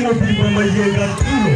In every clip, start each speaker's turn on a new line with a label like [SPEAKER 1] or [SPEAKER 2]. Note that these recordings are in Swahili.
[SPEAKER 1] mupimamajenga tulo.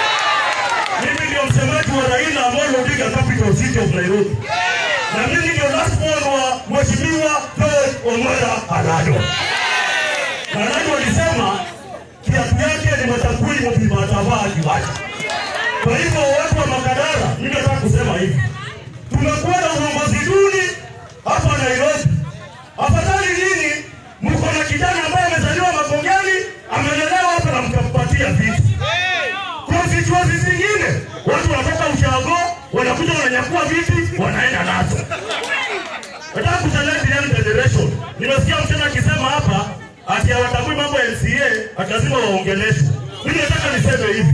[SPEAKER 1] Mimi ndio msemaji wa Raila Amolo Odinga, capital city of Nairobi, na mimi ndio last born wa Mheshimiwa George Omara Alado. Alado alisema kiatu yake ni matakui mupimatavaa akiwacha. Kwa hivyo watu wa Makadara, mimi nataka kusema hivi, tumekuwa na uongozi duni hapa Nairobi. Afadhali nini mko na kijana ambaye amezaliwa Makongeni, amelelewa hapa na mkampatia vitu. Constituency zingine watu wanatoka ushago, wanakuja wananyakua viti, wanaenda nazo. Nataka kuchallenge young generation. Nimesikia msichana akisema hapa ati hawatambui mambo ya MCA, ati lazima waongeleshwe. Mimi nataka niseme hivi,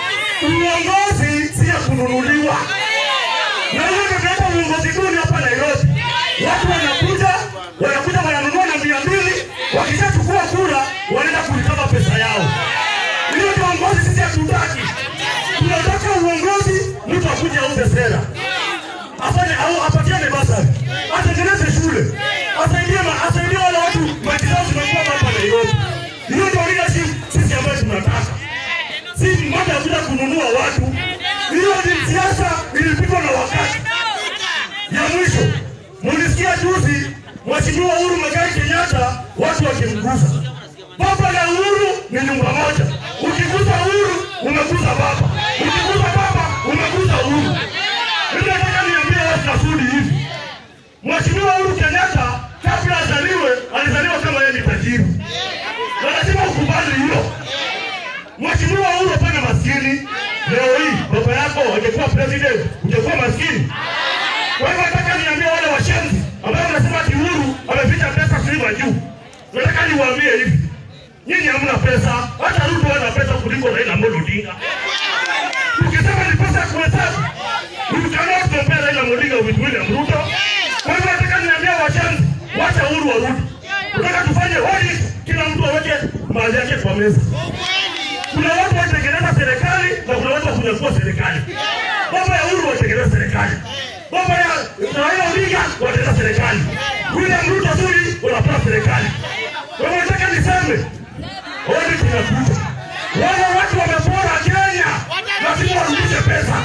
[SPEAKER 1] uongozi si ya kununuliwa. Na hiyo ndio tunaleta uongozi duni hapa Nairobi. Watu wanakuja wanakuja wananunua na mia mbili, wakishachukua kura wanaenda kulikava pesa yao. Hiyo ndio uongozi sisi hatutaki. Tunataka uongozi, mtu akuje auze sera, afanye au apatiane basari, atengeneze shule, asaidie ma- asaidie wale watu maji zao zimekuwa hapa Nairobi. Hiyo ndio leadership sisi ambayo tunataka, si mmoja akuja kununua watu. Hiyo ni siasa ilipigwa na wakati. Ya mwisho, mulisikia juzi Mheshimiwa Uhuru Muigai Kenyatta watu wakimgusa baba na Uhuru ni nyumba moja. Ukigusa Uhuru umegusa baba, ukigusa baba umegusa Uhuru. Mimi nataka niambie watu nasudi hivi, Mheshimiwa Uhuru Kenyatta kabla azaliwe alizaliwa kama yeye ni tajiri, na lazima ukubali hilo. Mheshimiwa Uhuru hapana maskini. Leo hii baba yako angekuwa president, ungekuwa maskini. Kwa hivyo nataka niambie wale washenzi ambao wanasema ati Uhuru ameficha pesa kulipa juu. Nataka niwaambie hivi. Nyinyi hamna pesa, hata Ruto ana pesa kuliko Raila Amolo Odinga. Ukisema ni pesa ya kuhesabu, you cannot compare Raila Odinga with William Ruto. Kwa hivyo nataka niambie washenzi, wacha Uhuru warudi. Nataka tufanye audit, kila mtu aweke mali yake kwa meza. Kuna watu watengeneza serikali na kuna watu wakunyakua serikali. Baba ya Uhuru watengeneza serikali. Baba ya Raila Odinga watengeneza serikali. William Ruto Zuri wanapata serikali. Kwa hivyo nataka niseme audit inakuja. Wale watu wamepora Kenya, lazima warudishe pesa.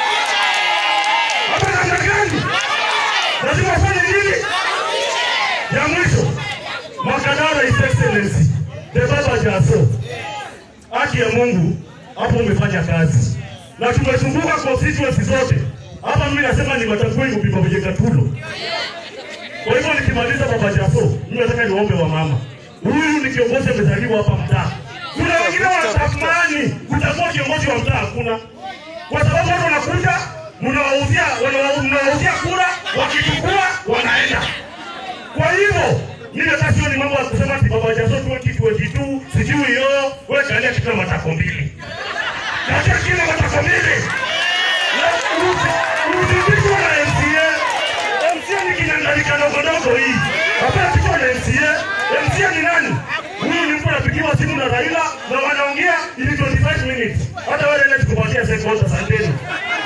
[SPEAKER 1] Hapa namna gani? Lazima wafanye nini? Ya mwisho, Makadara His Excellency, the Baba Jaso, haki ya Mungu, hapo umefanya kazi na tumezunguka constituency zote. Hapa mimi nasema ni matakui kupima kwenye Katulo. Kwa hivyo nikimaliza Baba Jaso, mimi nataka niwaombe wa mama, huyu ni kiongozi amezaliwa hapa mtaa. Kuna wengine wanatamani kutakuwa kiongozi wa mtaa, hakuna kwa sababu watu wanakuja mnawauzia wanawa- mnawauzia kura, wakichukua wanaenda. Kwa hivyo mimi hata sio ni mambo ya kusema ati baba jazo 2022 sijui hiyo wewe kalia kila matako mbili. Kalia kila matako mbili. Na usi- Usipigwe na MCA. MCA ni kinyangalika ndogo ndogo hii. Hapa pigwa na MCA. MCA ni nani? Huyu ni mtu anapigiwa simu na Raila na wanaongea ili 25 minutes. Hata wewe nenda tukupatia seconds asanteni.